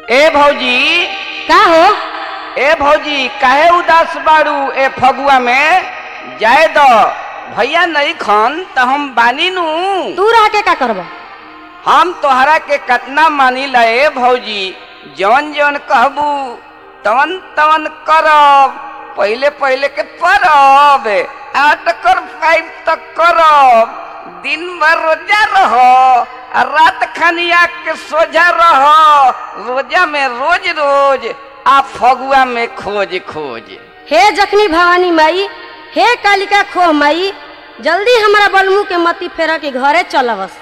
ए भौजी का हो ए भौजी काहे उदास बाड़ू ए फगुआ में जाए दो भैया नहीं खन त हम बानी नु तू रह के का करब हम तोहरा के कतना मानी ला ए भौजी जवन जवन कहबू तवन तवन करब पहले पहले के परब आठ कर फाइव तक करब दिन भर रोजा रहो आ रात खनिया के सोझा रहो रोजा में रोज रोज आ फगुआ में खोज खोज हे जखनी भवानी माई हे कालिका खोह माई जल्दी हमरा बलमू के मती फेरा के घरे चलबस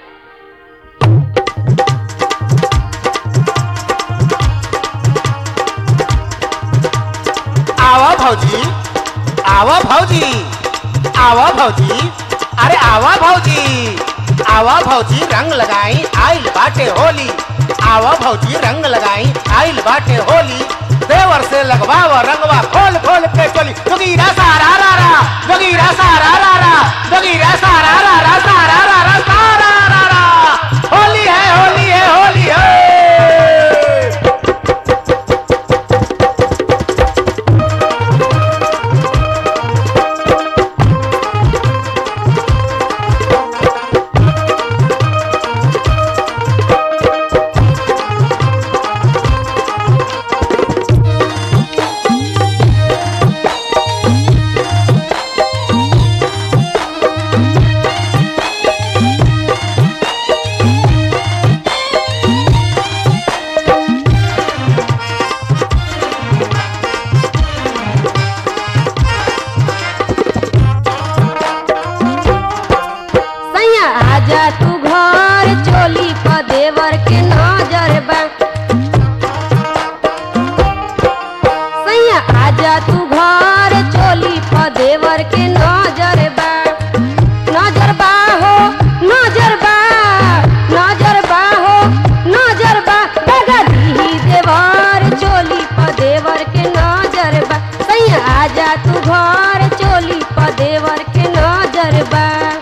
आवा भौजी आवा भौजी आवा भौजी अरे आवा भौजी आवा भौजी रंग लगाई आइल बाटे होली आवा भौजी रंग लगाई आइल बाटे होली देवर से लगवावा रंगवा खोल खोल के चली जोगीरा सारा रा रा जोगीरा सारा रा रा जोगीरा सारा रा रा सारा रा रा सारा रा रा होली है होली है होली है सैया आजा तू घर चोली प देवर के नजर बा सैया आजा तू घर चोली प देवर के नजर बा नजर बा हो नजर बा नजर बा हो नजर बा दगा दीही देवर चोली प देवर के नजर बा सैया आजा तू घर चोली प देवर के नजर बा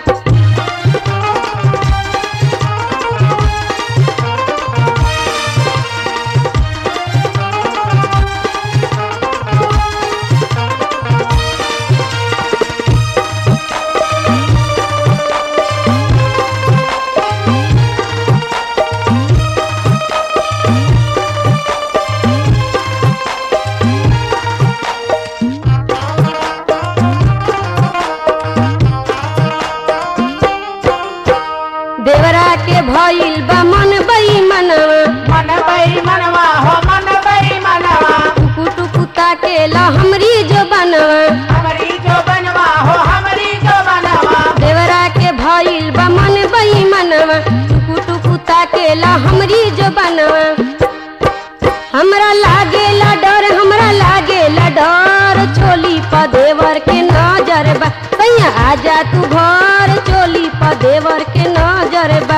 देवरा के भइल बा मन मनवा मन बई मनवा हो मन बई मनवा टुकु टुकु ताकेला हमरी जो बनवा हमारी जो बनवा हो हमारी जो बनवा देवरा के भइल बा मन मनवा टुकु टुकु ताकेला हमरी जो बनवा हमरा लागेला डर हमरा लागेला डर चोली प देवर के नजर बा सैया आजा तू घर चोली प देवर के नजर बा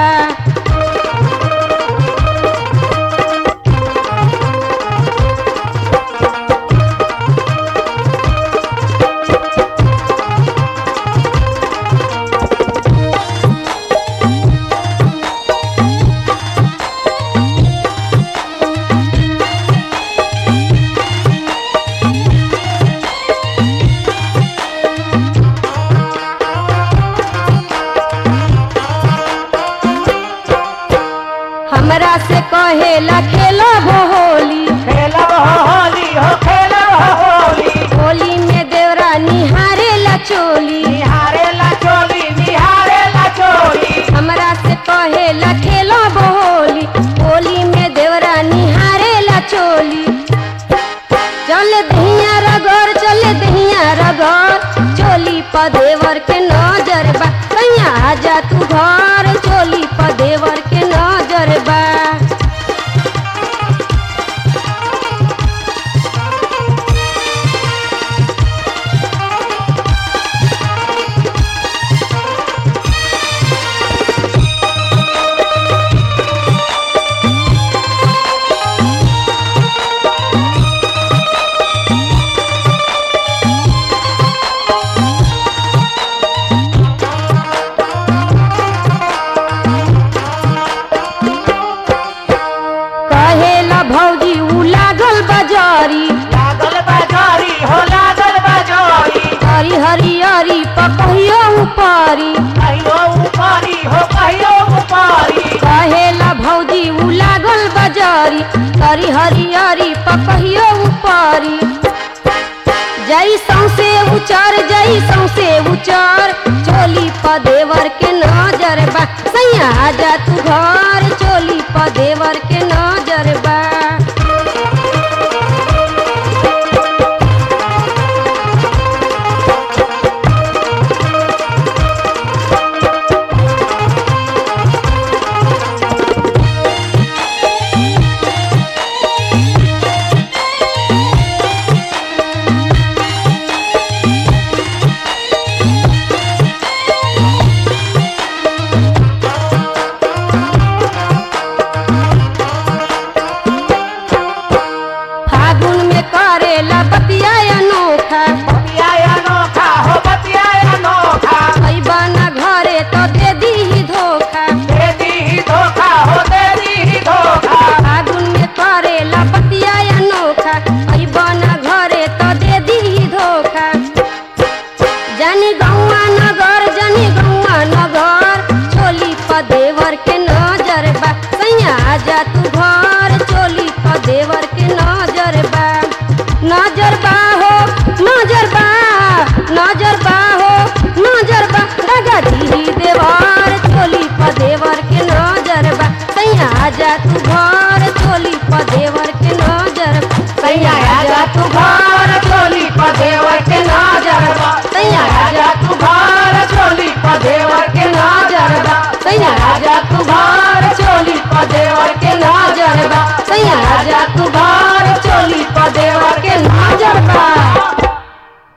हमरा से कहेला खेलो होली खेलब हो होली हो खेलब हो होली होली में देवरा निहारेला चोली निहारे ला चोली निहारे ला चोली हमरा से कहेला खेलो होली होली में देवरा निहारेला चोली चल दहिया रगड़ चल दहिया रगड़ चोली प देवर के नजर बा कहिया आजा तू घर चोली प देवर के नजर बा कहियो ऊपरी कहियो ऊपरी हो कहियो ऊपरी कहेला भौजी उ लागल बजारी तरी हरियरी पकहियो ऊपरी जई सौसे उचर जई सौसे उचर चोली प देवर के नजर बा सैया आजा तू घर चोली प देवर के नजर बा फागुन में करेला बतिया अनोखा बतिया अनोखा हो बतिया अनोखा अइबा ना घरे तो दे दी धोखा दे दी ही धोखा हो दे दी ही धोखा फागुन में करेला बतिया अनोखा अइबा ना घरे तो दे दी धोखा जानी गौआ नगर जानी गौआ नगर चोली प देवर के नजर बा सैया आजा तू घर चोली प देवर के नजर बा नजर बा हो नजर बा नजर बा हो नजर बा डगा दी देवर चोली प देवर के नजर बा सैया आजा तू घर चोली प देवर के नजर बा सैया आजा तू घर चोली प देवर के नजर बा सैया आजा तू घर चोली प देवर के नजर बा सैया आजा तू घर चोली प देवर के नजर बा सैया आजा तू घर चोली प देवर